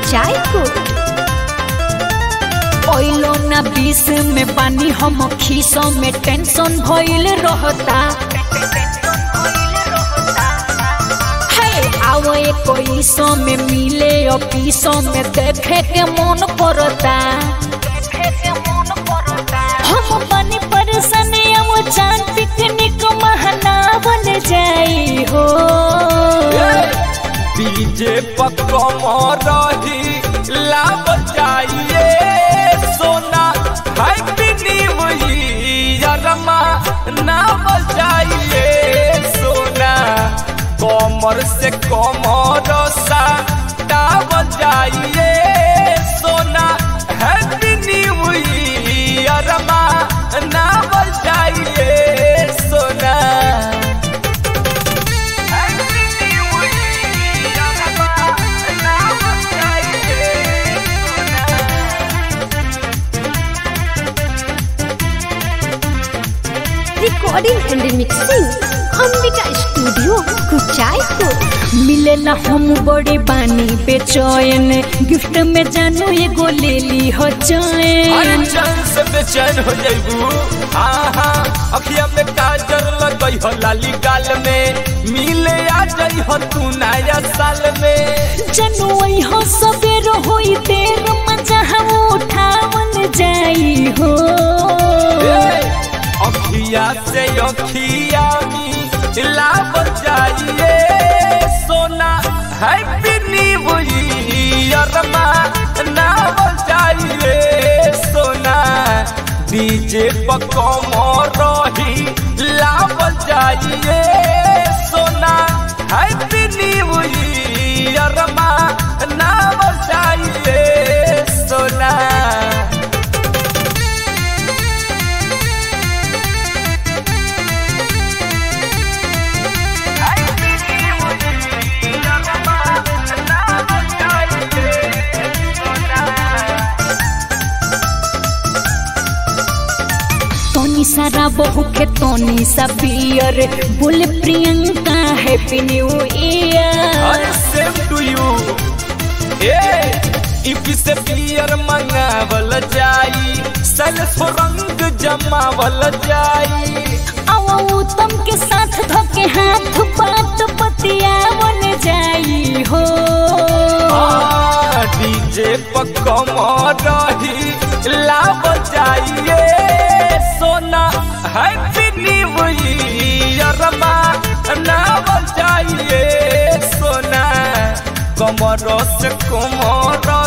कुचायको ओइलो ना बीस में पानी हम खीसों में टेंशन भइल रहता है आओ कोई सौ में मिले और पीसों में देखे के मन करता हम बनी परेशान अब चांद पिकनिक महनावल जाई हो डीजे पकम रही लाभ चाहिए सोना हैप्पी न्यू ईयरमा ना बजाइए सोना कमर से कमर सा ना बजाइए सोना हैप्पी न्यू ईयरमा ना बजाइए सोना हैप्पी न्यू ईयरमा ना बजाइए Sona recording and mixing Ambika studio कुचायको मिले ना हम बड़े बानी बेचैन गिफ्ट में जानू एगो ले ली हो अरे चैन चैन से बेचैन हो जाइबू आहा अखिया में काजर लगई हो लाली गाल में मिले आ जाई हो तू नया साल में जानू हो सबेर होई देर मजा हम उठावन जाई हो ए, अखिया से अखिया मिला जाइए सोना हैप्पी न्यू ईयर ना बजाइए सोना डीजे पकम रही लाभ जाइए सोना हैप्पी न्यू ईयर ना बजाइए सोना तोनी सारा बहू के तोनी सा बियर बोले प्रियंका हैप्पी न्यू ईयर अरे सेम टू यू ए इफ से पियर मंगावल जाई सेल्फ रंग जमावल जाई आओ उत्तम के साथ धोके हाथ बात पतियावन जाई हो डीजे पकम रही लाभ जाइए सोना हैप्पी न्यू ईयर ना बजाइए सोना कमर से कमर